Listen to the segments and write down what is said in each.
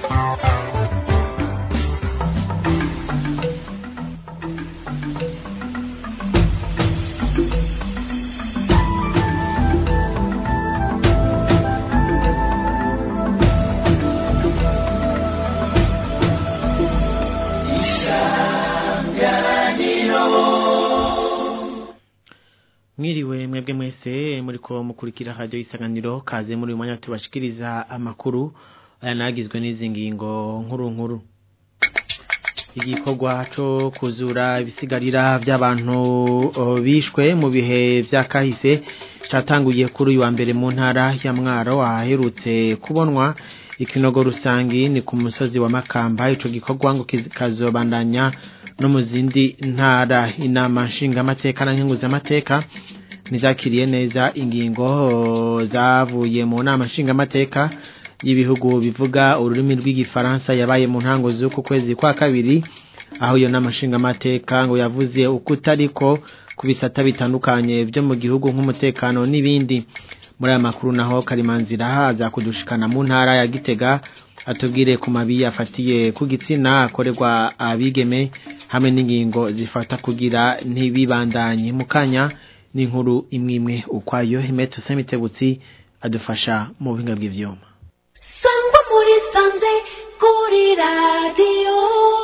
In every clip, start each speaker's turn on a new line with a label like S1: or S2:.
S1: mwiriwe mwebwe mwese muriko mukurikira radio isanganiro kaze muri uyu mwanya tubashikiriza amakuru aya nagizwe n'izi ngingo nkuru nkuru igikorwa co kuzura ibisigarira by'abantu o, bishwe mu bihe vya kahise catanguye kuri uyu wa mbere mu ntara ya Mwaro aherutse kubonwa ikinogo rusangi ni ku musozi wa Makamba ico gikorwa ngo kazobandanya no mu zindi ntara inama nshingamateka na nkenguzamateka nizakiriye neza ingingo zavuye mu nama nshingamateka y'ibihugu bivuga ururimi rw'igifaransa yabaye mu ntango z'uku kwezi kwa kabiri aho iyo nama nshingamateka ngo yavuze uko utariko ku bisata bitandukanye byo mu gihugu nk'umutekano n'ibindi muri aya makuru naho karimanzira haza kudushikana mu ntara ya gitega atubwire ku mabi afatiye ku gitsina akorerwa abigeme hamwe n'ingingo zifata kugira ntibibandanye mu kanya n'inkuru imwe imwe ukwayo himeto semitebutsi adufasha mu buhinga bw'ivyuma
S2: sangwa muri sanze kuri radiyo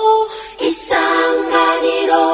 S2: isanganiro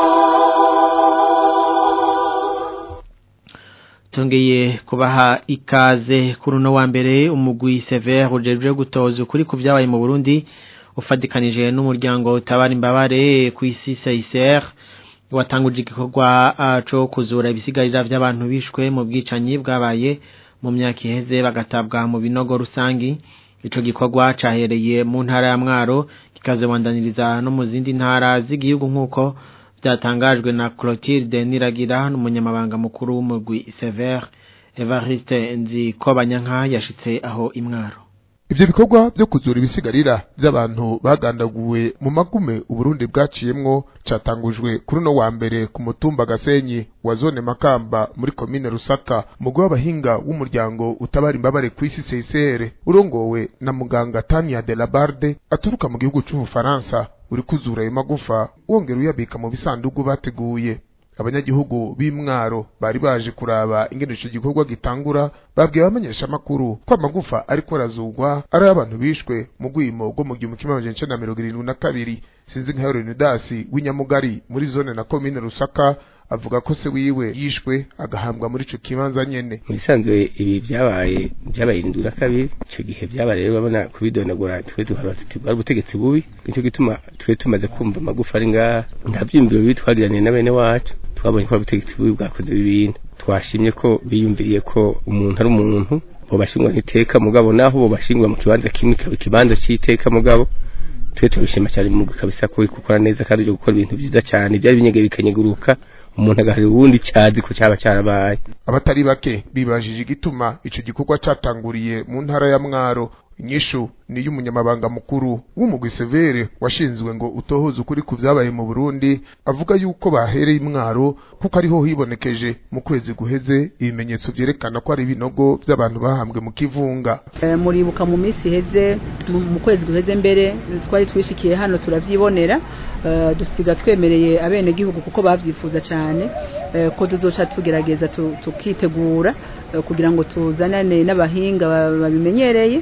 S1: tongeye kubaha ikaze kuri uno wa mbere umugwi severe ujejwe gutoza ukuri ku byabaye mu Burundi ufadikanije n'umuryango utabara imbabare ku isi CICR watanguje igikorwa cyo kuzura ibisigarira by'abantu bishwe mu bwicanyi bwabaye mu myaka iheze bagatabwa mu binogo rusangi ico gikorwa cahereye mu ntara ya Mwaro kikazobandaniriza no mu zindi ntara z'igihugu nk'uko byatangajwe na Clotilde Niragira n'umunyamabanga mukuru w'umugwi Sever Evariste Nzikobanyanka yashitse aho imwaro
S3: Ivyo bikorwa byo kuzura ibisigarira by'abantu bagandaguwe mu magume Uburundi bwaciyemwo catangujwe kuri no wa mbere ku mutumba Gasenyi wa zone Makamba muri komine Rusaka mugwi w'abahinga w'umuryango utabara imbabare ku isi CICR urongowe na muganga Tania de la Barde aturuka mu gihugu c'Ubufaransa uri kuzura ayo magufa wongera uyabika mu bisandugu bateguye abanyagihugu b'imwaro bari baje kuraba ingene ico gikorwa gitangura babwiye abamenyesha makuru ko amagufa ariko arazugwa ari abantu bishwe mu gwimo rwo mu gihumbi kimwe amajana icenda na mirongo irindwi na kabiri sinzi nka Leonidas w'inyamugari muri zone na komine Rusaka avuga ko se wiwe yishwe agahambwa muri ico kibanza nyene
S4: mubisanzwe ibi byabaye byabaye indura kabiri ico gihe byabaye rero babona kubidonagura twe duharatwa ubutegetsi bubi nico gituma twe tumaze kumva amagufa ari ngaha nta vyimbiro bibi twagiraniye na bene wacu twabonye ko ubutegetsi bubi bwakoze ibintu twashimye ko biyumviriye ko umuntu ari umuntu bobashingwa n'iteka mugabo naho bobashingwa mu kibanza kimwe kaba ikibanza c'iteka mugabo twe tubishima cyane mu kabisa ko gukora neza kandi byo gukora ibintu byiza cyane byari binyege bikanyeguruka umuntu agaharira uwundi cyazi ko cyaba cyarabaye
S3: abatari bake bibajije igituma ico gikorwa catanguriye mu ntara ya Mwaro inyishu ni y'umunyamabanga mukuru w'umugwi Severe washinzwe ngo utohoze ukuri ku vyabaye mu Burundi avuga yuko bahereye imwaro kuko ariho hibonekeje mu kwezi guheze ibimenyetso vyerekana ko ari ibinogo vy'abantu bahambwe mu kivunga
S5: e, muribuka mu minsi iheze mu kwezi guheze mbere twari twishikiye hano turavyibonera uh, dusiga twemereye abene gihugu kuko bavyifuza cyane uh, ko tuzoca tugerageza tukitegura uh, kugira ngo tuzanane n'abahinga babimenyereye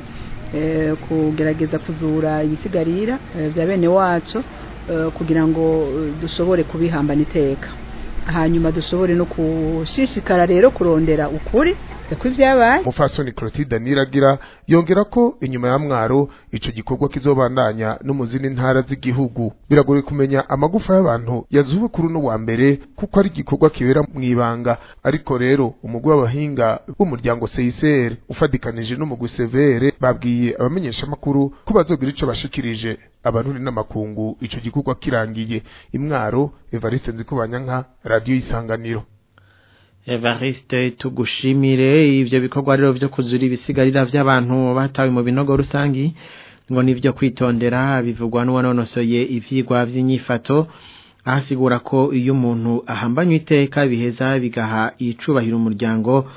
S5: kugerageza kuzura ibisigarira bya bene wacu kugira ngo dushobore kubihambana iteka hanyuma dushobore no kushishikara rero kurondera ukuri kw'ibyabaye
S3: mufasoni Clotilde Niragira yongera ko inyuma ya mwaro ico gikorwa kizobandanya no mu zindi ntara z'igihugu biragoye kumenya amagufa y'abantu yazuwe kuri no wa mbere kuko ari igikorwa kibera mu ibanga ariko rero umugwi w'abahinga w'umuryango CICR ufadikanije n'umugwi Severe babwiye abamenyesha makuru ko bazogira ico bashikirije abantu n'amakungu ico gikorwa kirangiye imwaro Evariste Nzikubanyanka radio isanganiro
S1: Evariste tugushimire ivyo bikorwa rero vyo kuzura ibisigarira vy'abantu batawe mu binogo rusangi ngo nivyo kwitondera bivugwa n'uwanonosoye ivyigwa vy'inyifato ahasigura ko iyo umuntu ahambanywe iteka biheza bigaha icubahiro umuryango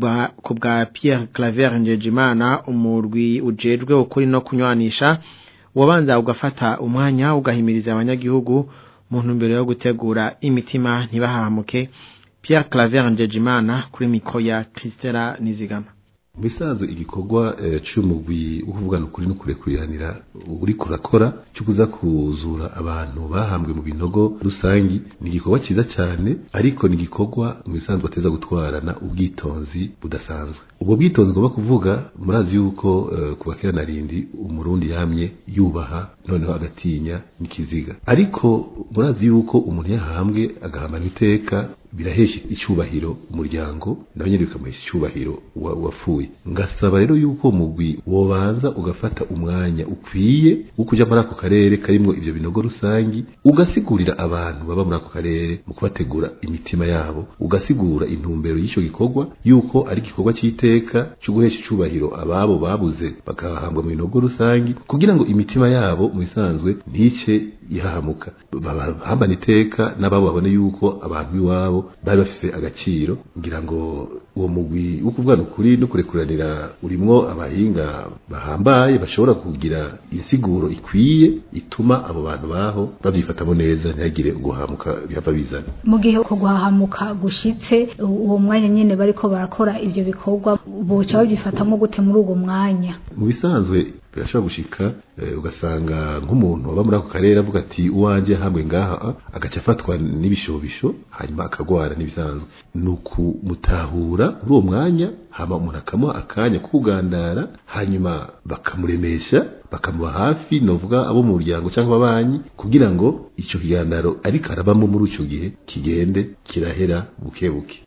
S1: kubwa Pierre Claver Njejimana umurwi ujejwe ukuri no kunywanisha wabanza ugafata umwanya ugahimiriza abanyagihugu mu ntumbero yo gutegura imitima ntibahamuke Pierre Claver Njejimana kuri mikro ya Christela Nizigama
S6: bisanzwe igikorwa cy'umugwi wo kuvugana ukuri no kurekuriranira uri kurakora cyo kuza kuzura abantu bahambwe mu binogo rusangi ni igikorwa cyiza cyane ariko ni igikorwa mu bisanzwe ateza gutwarana ubwitonzi budasanzwe ubwo bwitonzi ngomba kuvuga murazi yuko uh, kuva kera narindi umurundi yamye yubaha noneho agatinya n'ikiziga ariko murazi yuko umuntu yahambwe agahambana iteka birahesha icyubahiro umuryango nawe nyine bikamuhesha icyubahiro wapfuye ngasaba rero yuko mugwi wobanza ugafata umwanya ukwiye wo kujya muri ako karere karimo ibyo binogo rusangi ugasigurira abantu baba muri ako karere mu kubategura imitima yabo ugasigura intumbero y'icyo gikorwa yuko ari igikorwa cy'iteka cyo guhesha icyubahiro ababo babuze bakahambwa mu binogo rusangi kugira ngo imitima yabo mu bisanzwe ntice ihahamuka bahambana iteka n'ababo babone yuko abantu b'iwabo bari bafise agaciro ngira ngo uwo mugwi wo kuvugana ukuri no kurekuranira urimwo abahinga bahambaye bashobora kugira insiguro ikwiye ituma abo bantu baho babyifatamo neza ntihagire guhamuka bihava bizana
S7: mu gihe uko guhahamuka gushitse uwo mwanya nyine bariko barakora ibyo bikorwa boca babyifatamo gute muri uwo mwanya
S6: mu bisanzwe birashobora gushika ugasanga nk'umuntu waba muri ako karere avuga ati uwanjye hamwe ngaha agaca afatwa n'ibishobisho hanyuma akagwara n'ibisanzwe ni ukumutahura muri uwo mwanya hama umuntu akamuha akanya kugandara hanyuma bakamuremesha bakamuba hafi novuga abo mu muryango cyangwa ababanyi kugira ngo icyo kiganiro ariko arabamo muri icyo gihe kigende kirahera buke buke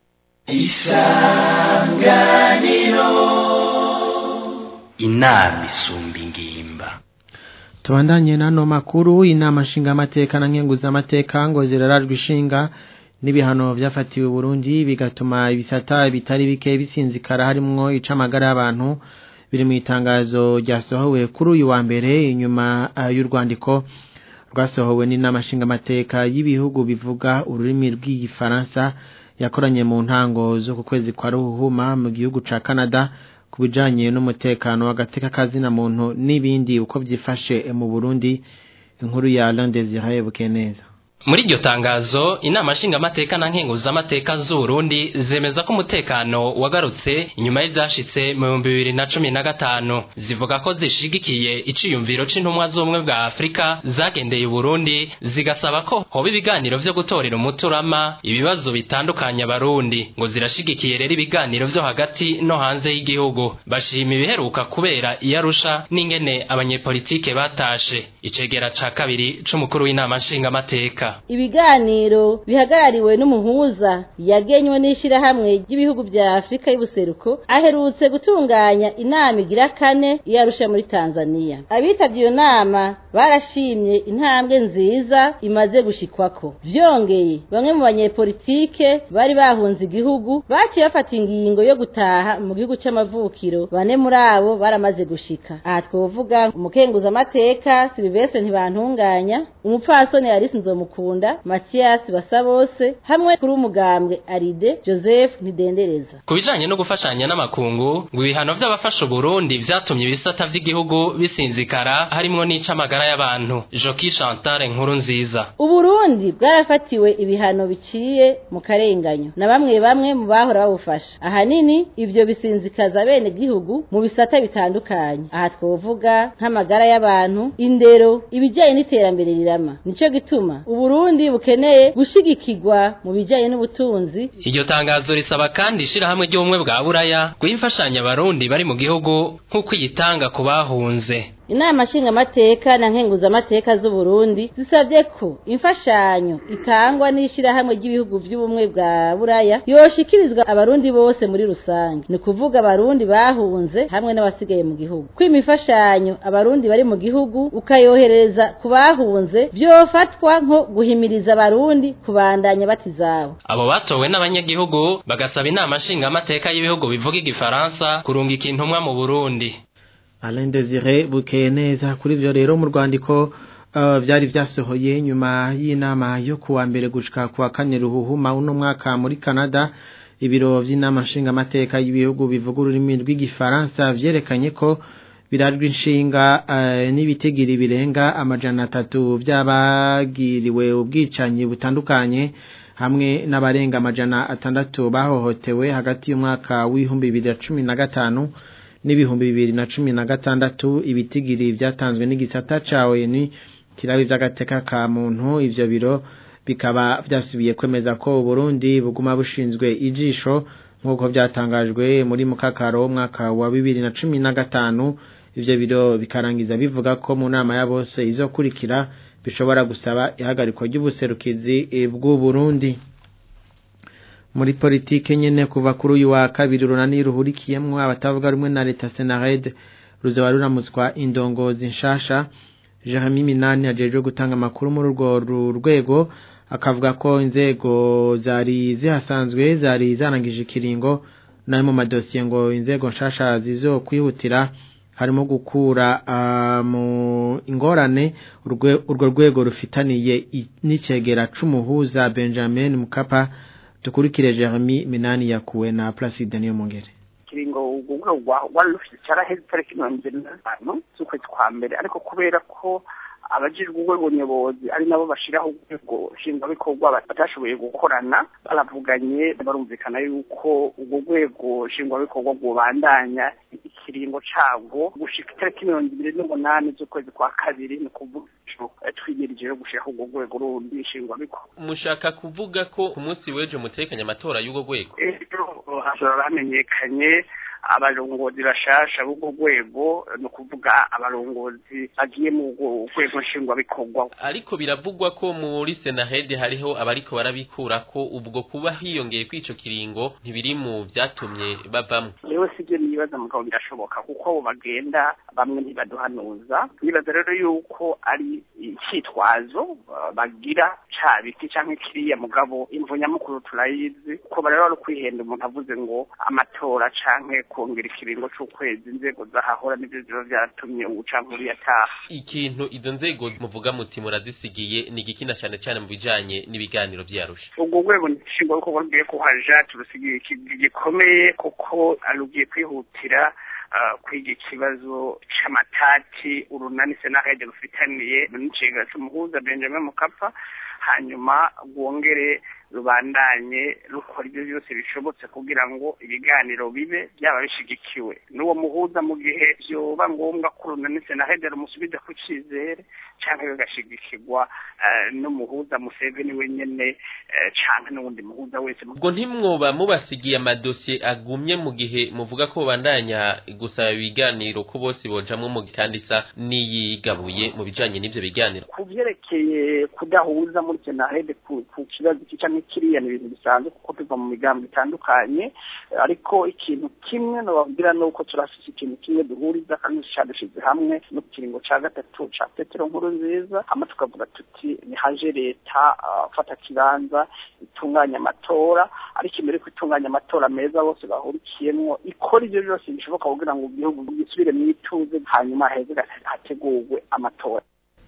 S8: isanganiro inama isumba ingimba
S1: tubandanye n'ano makuru inama nshingamateka na nkenguzamateka ngo zirarajwe ishinga n'ibihano byafatiwe Burundi bigatuma ibisata bitari bike bisinzikara harimwo icamagara y'abantu biri mu itangazo ryasohowe kuri uyu wa mbere inyuma y'urwandiko rwasohowe n'inama nshingamateka y'ibihugu bivuga ururimi rw'igifaransa yakoranye mu ntango zo ku kwezi kwa ruhuma mu gihugu ca Canada ku bijanye n'umutekano w'agateka kazina muntu n'ibindi uko byifashe mu Burundi inkuru ya Alain Désiré Bukeneza
S9: muri iryo tangazo inama nshingamateka na nkenguzamateka z'uburundi zemeza ko umutekano wagarutse inyuma y'ibyashitse mu bihumbi bibiri na cumi na gatanu zivuga ko zishigikiye iciyumviro c'intumwa z'ubumwe bwa afurika zagendeye uburundi zigasaba ko hoba ibiganiro vyo gutorera umuturama ibibazo bitandukanye abarundi ngo zirashigikiye rero ibiganiro vyo hagati no hanze y'igihugu bashima ibiheruka kubera iyarusha n'ingene abanyepolitike batashe icegera ca kabiri c'umukuru w'inama nshingamateka
S10: ibiganiro bihagarariwe n'umuhuza yagenywe n'ishirahamwe ry'ibihugu bya Afrika y'ubuseruko aherutse gutunganya inama igira kane yarusha muri Tanzania abitavye iyo nama barashimye intambwe nziza imaze gushikwako vyongeye bamwe mu banyepolitike bari bahunze igihugu baciye bafata ingingo yo gutaha mu gihugu c'amavukiro bane muri abo baramaze gushika aha twovuga umukenguza amateka Sylvestre ntibantunganya umupfasoni Alice Nzomukunda Mathias Basabose hamwe kuri umugambwe Aride Joseph Ntidendereza
S9: ku bijanye no gufashanya n'amakungu ngo ibihano vy'abafasha Burundi vyatumye ibisata vy'igihugu bisinzikara harimwo n'icamagara y'abantu Joki Chantal nkuru nziza
S10: Uburundi bwarafatiwe ibihano biciye mu karenganyo na bamwe bamwe mu bahora babufasha ahanini ivyo bisinzikaza bene gihugu mu bisata bitandukanye aha twovuga nk'amagara y'abantu indero ibijanye n'iterambere rirama nico gituma Uburundi bukeneye gushigikirwa mu bijanye n'ubutunzi
S9: iryo tangazo risaba kandi ishirahamwe ry'ubumwe bwa buraya guha imfashanyo abarundi bari mu gihugu nk'uko iyitanga ku bahunze
S10: inama nshingamateka na nkenguzamateka z'uburundi zisabye ko imfashanyo itangwa n'ishirahamwe ry'ibihugu by'ubumwe bwa buraya yoshikirizwa abarundi bose muri rusange ni kuvuga abarundi bahunze hamwe n'abasigaye mu gihugu ko imifashanyo abarundi bari mu gihugu ukayohereza ku bahunze byofatwa nko guhimiriza abarundi kubandanya batizabo
S9: abo batowe n'abanyagihugu bagasaba inama nshingamateka y'ibihugu bivuga igifaransa kurungika intumwa mu burundi
S1: Alain Desire bukeye neza kuri ivyo rero mu rwandiko uh, vyari vyasohoye nyuma y'inama yo kuwa mbere gushika kuwa kane ruhuhuma uno mwaka muri Canada ibiro vy'inama nshingamateka y'ibihugu bivuga ururimi rw'igifaransa vyerekanye ko birarwa inshinga eh, n'ibitigiri birenga amajana atatu by'abagiriwe ubwicanyi butandukanye hamwe n'abarenga amajana atandatu bahohotewe hagati y'umwaka w'ibihumbi bibiri na cumi na gatanu n'ibihumbi bibiri na cumi na gatandatu ibitigiri byatanzwe n'igisata ca ONU kirabe by'agateka ka muntu ivyo biro bikaba byasubiye kwemeza ko Burundi buguma bushinzwe ijisho nk'uko byatangajwe muri mukakaro mwaka wa bibiri na cumi na gatanu ivyo biro bikarangiza bivuga ko mu nama ya bose izokurikira bishobora gusaba ihagarikwa ry'ubuserukizi bw'u Burundi muri politike nyene kuva kuri uyu wa kabiri runani ruhurikiyemwo abatavuga rumwe na leta Senared ruzaba ruramutswa indongozi nshasha Jeremy Minani ajeje gutanga amakuru muri urwo rwego akavuga ko inzego zari zihasanzwe zari zarangije ikiringo nayo mu madosiye ngo inzego nshasha zizo kwihutira harimo gukura uh, mu ingorane urwo rwego rufitaniye n'icegera c'umuhuza Benjamin Mukapa tukurikire Jeremy Minani yakuwe na Placide niyo mungere
S11: kiringo ubwo wari rufite cyaraheze tariki mirongo ibiri na gatanu z'ukwezi kwa mbere ariko kubera ko abajijwe urwego nyobozi ari nabo bashiraho urwego nshingwabikorwa batashoboye gukorana baravuganye barumvikana yuko urwo rwego nshingwabikorwa rwubandanya ikiringo cabwo gushika itariki mirongo ibiri n'umunani z'ukwezi kwa kabiri ni ukuvuga twimirije yo gushiraho urwo rwego rundi nshingwabikorwa
S12: mushaka kuvuga ko ku munsi w'ejo mutekanye amatora y'urwo rwego
S11: ejo hashobora hamenyekanye abarongozi bashasha b'urwo rwego ni ukuvuga abarongozi bagiye mu rwego nshingwabikorwa
S12: ariko biravugwa ko muri senahede hariho abariko barabikura ko ubwo kuba hiyongeye kw'ico kiringo ntibiri mu vyatumye bavamwo
S11: rero sibyo nibaza mugabo birashoboka kuko abo bagenda bamwe ntibaduhanuza nibaza rero yuko ari icitwazo bagira ca biti canke kiriya mugabo imvu nyamukuru turayizi ko rero ari kwihenda umuntu avuze ngo amatora canke kongera ikiringo c'ukwezi inzego zahahora nivyo ziba vyaratumye ubucankuru yataha
S12: ikintu izo nzego muvuga muti murazisigiye ni igikina cane cane mu bijanye n'ibiganiro vyarusha
S11: ubwo rwego nshingwabikorwa rugiye kuhaja turusigiye gikomeye kuko rugiye kwihutira kwiga ikibazo c'amatati urunani senahede rufitaniye n'icegera c'umuhuza benjamin mukapa hanyuma rwongere rubandanye rukora ibyo byose bishobotse kugira ngo ibiganiro bibe byaba bishigikiwe n'uwo muhuza mu gihe byoba ngombwa ko urunani senahede rumusubiza ku cyizere cyangwa bigashigikirwa n'umuhuza museveni wenyene cyangwa n'uwundi muhuza wese
S12: ubwo ntimwoba mubasigiye amadosiye agumye mu gihe muvuga ko bandanya gusaba ibiganiro ko bose bojamwo mu kandi isa n'iyigabuye mu bijanye n'ivyo biganiro
S11: ku vyerekeye kudahuza muri senahede ku kibazo cyangwa kiriya ni ibintu bisanzwe kuko tuva mu migambo itandukanye ariko ikintu kimwe nababwira ni uko turafise ikintu kimwe duhuriza kandi cadushize hamwe no kiringo ca gatatu ca petero nkuru nziza hama tukavuga tuti nihaje leta fata kibanza itunganya amatora ariko imbere ko itunganya amatora meza bose bahurikiyemwo ikora ivyo byose bishoboka kugira ngo igihugu gisubire mu ituze hanyuma heze hategurwe amatora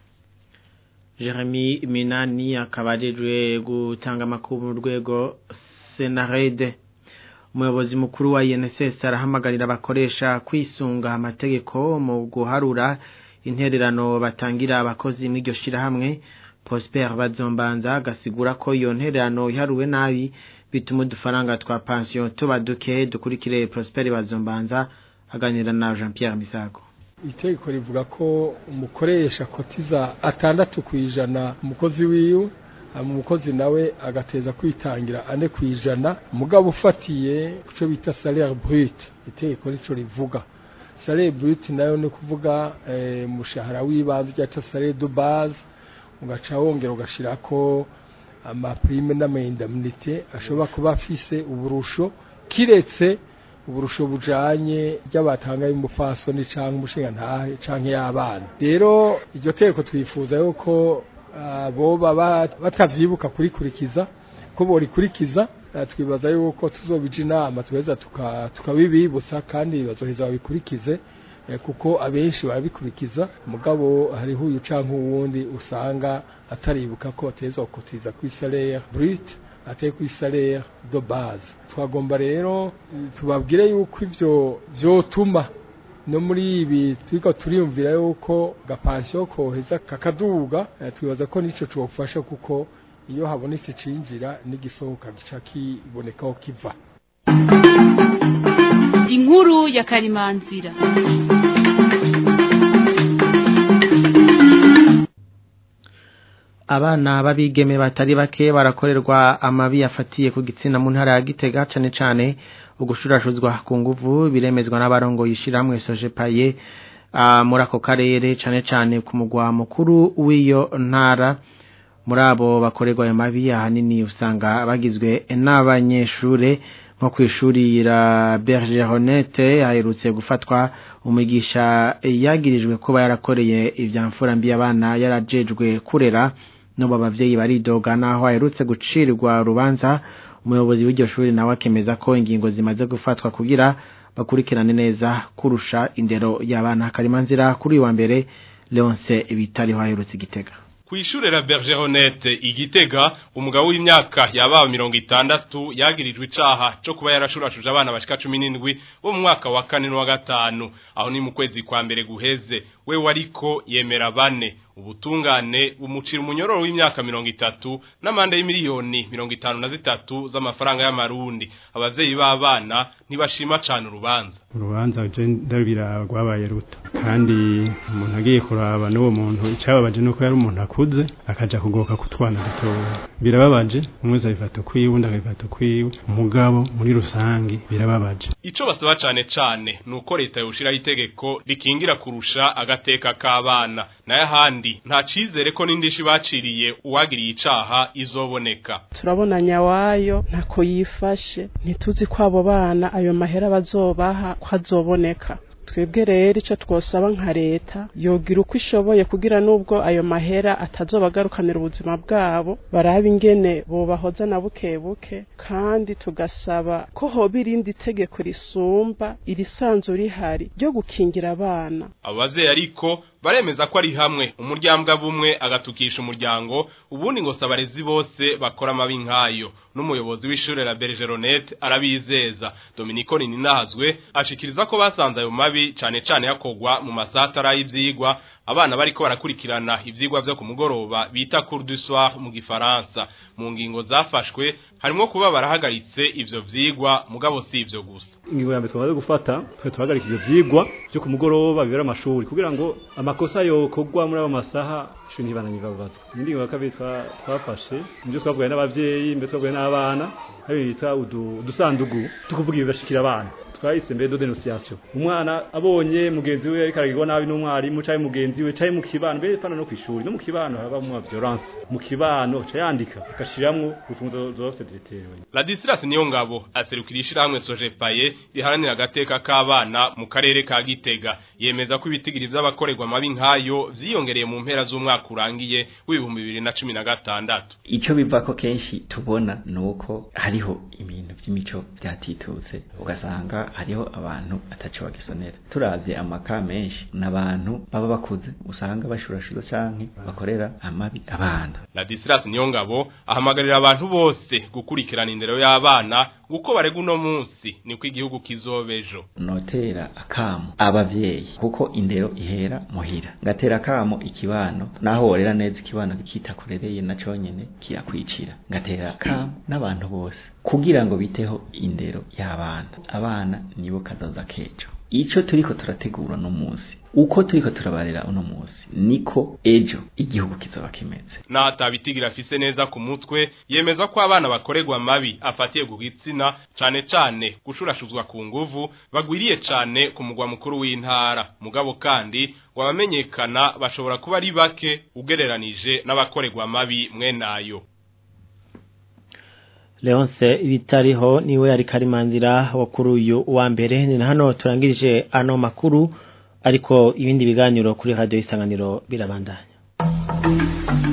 S1: Jeremy Minani akaba ajejwe gutanga amakuru mu rwego Senarede umuyobozi mukuru wa INSS arahamagarira abakoresha kwisunga amategeko mu guharura intererano batangira abakozi mw'iryo shirahamwe Prosper Bazombanza gasigura ko iyo ntererano iharuwe nabi bituma udufaranga twa pension tuba duke dukurikire Prosper Bazombanza aganira na Jean Pierre Misago
S13: itegeko rivuga ko umukoresha kotiza atandatu ku ijana umukozi wiwe umukozi nawe agateza kwitangira ane ku ijana mugabo ufatiye kuco bita salaire brut itegeko rico rivuga salaire brut nayo ni kuvuga umushahara w'ibanze cyangwa salaire de base ugaca wongera ugashirako amaprime n'amaindemnité ashobora kuba afise uburusho kiretse uburusho bujanye ry'abatanga y'umupfasoni canke umushinga ntahe canke y'abana rero iryo teko twifuza yuko boba batavyibuka kurikurikiza ko borikurikiza twibaza yuko tuzobija inama tuheza tukabibibutsa kandi bazoheza babikurikize kuko abenshi barabikurikiza mugabo hariho uyu canke uwundi usanga ataribuka ko batezwa gukotiza kuri salaire brut ateye kuri salaire de base twagomba rero tubabwire yuko ivyo vyotuma no muri ibi turiko turiyumvira yuko gapansiyo koheza kakaduga eh, twibaza ko nico cofasha kuko iyo habonetse cinjira n'igisohoka gica kibonekaho kiva
S14: inkuru ya karimanzira
S1: abana babigeme batari bake barakorerwa amabi yafatiye ku gitsina mu ntara ya Gitega cane cane ugushurashuzwa ku nguvu biremezwa n'abarongo yishiramwe soje paye uh, muri ako karere cane cane ku mugwa mukuru w'iyo ntara muri abo bakorerwa ayo mabi ahanini usanga bagizwe n'abanyeshure nko kwishuri la Bergeronette aherutse gufatwa umwigisha yagirijwe kuba yarakoreye ivyamfura mbi abana yarajejwe kurera no abavyeyi baridoga naho aherutse gucirirwa rubanza umuyobozi w'iryo shuri nawe akemeza ko ingingo zimaze gufatwa kugira bakurikirane neza kurusha indero y'abana karimanzira kuri uyu wa mbere Leonce bitariho aherutse igitega
S15: Kuishure la Bergeronette igitega umugabo w'imyaka yaba 60 yagirijwe icaha cyo kuba yarashurashuje abana bashika 17 bo mu mwaka wa kane no wa gatanu aho ni mu kwezi kwa mbere guheze we wariko yemera bane ubutungane bumucira umunyororo w'imyaka 30 n'amande y'imiliyoni 53 z'amafaranga y'amarundi abavyeyi b'abana ntibashima cyane urubanza
S16: urubanza je ndabira rwabaye ruto kandi umuntu agiye kuraba n'uwo muntu icababaje nuko yari umuntu akuze akaja kugoka kutwana dutoya birababaje umwe zabifata kwiwe undi akabifata kwiwe umugabo muri rusangi birababaje
S15: ico basaba cane cane nuko leta yoshiraho itegeko rikingira kurusha agateka k'abana naye ahandi nta cizere ko n'indishi baciriye uwagiriye icaha izoboneka
S17: turabona nyawayo ntako yifashe ntituzi ko abo bana ayo mahera bazobaha ko azoboneka twebwe rero icyo twosaba nka leta yogira uko ishoboye kugira n'ubwo ayo mahera atazobagarukanira ubuzima bwabo barabe ingene bobahoza na buke buke kandi tugasaba ko hoba irindi tegeko risumba irisanzwe rihari ryo gukingira abana
S15: abo bavyeyi ariko baremeza ko ari hamwe umuryambwa bumwe agatukisha umuryango ubundi ngo sabarezi bose bakora amabi nkayo n'umuyobozi w'ishure la Bergeronette arabizeza Dominico Ninahazwe ashikiriza ko basanze ayo mabi cane cane yakogwa mu masatara y'ivyigwa abana bariko barakurikirana ivyigwa vyo ku mugoroba bita cours du soir mu gifaransa mu ngingo zafashwe harimo kuba barahagaritse ivyo vyigwa mugabo si ivyo gusa
S16: ingingo ya mbere twamaze gufata twe tuhagarika ivyo vyigwa byo ku mugoroba bibera amashuri kugira ngo amakosa yokogwa muri abo masaha ishuri ntibananyiva bubazwa ingingo ya kabiri twafashe nibyo twavuganye n'abavyeyi mbere twavuganye n'abana hari bita udusandugu tukuvuga ibibashikira abana twahise mbere do denunciation umwana abonye mugenzi we ariko aragirwa nabi n'umwarimu cyangwa mugenzi we cyangwa mu kibano mbere pana no kwishuri no mu kibano haba mu violence mu kibano ca yandika agashiramwo urufunzo zose zitewe
S15: Ladislas niyo ngabo aserukira ishirahamwe Sojepaye riharanira agateka k'abana mu karere ka Gitega yemeza ko ibitigiri vy'abakorerwa mabi nkayo vyiyongereye mu mpera z'umwaka urangiye w'ibihumbi bibiri na cumi na gatandatu
S18: ico biva ko kenshi tubona nuko hariho ibintu vy'imico vyatitutse ugasanga hariho abantu ataco bagisonera turavye amaka menshi n'abantu baba bakuze usanga bashurashuza canke bakorera amabi abana
S15: Ladislas Niyongabo ahamagarira abantu bose gukurikirana indero y'abana uko barega uno munsi niko igihugu kizobejo
S18: notera akamo abavyeyi kuko indero ihera muhira ngatera akamo ikibano naho worera neza ikibano kikita kurereye na conyene kirakwicira ngatera akamo n'abantu bose kugira ngo biteho indero y'abana abana nibo kazaza kejo ico turiko turategura no munsi uko turiko turabarera uno munsi niko ejo igihugu kizoba kimeze
S15: natabitigira afise neza ku mutwe yemeza ko abana bakorerwa mabi afatiye ku gitsina cane cane gushurashuzwa ku nguvu bagwiriye cane ku mugwa mukuru w'intara mugabo kandi ngo abamenyekana bashobora kuba ari bake ugereranije n'abakorerwa mabi mwenayo
S1: Leonce bitariho niwe yari karimanzira wa kuri uyu wa mbere ni na hano turangirije ano makuru ariko ibindi biganiro kuri radio isanganiro birabandanya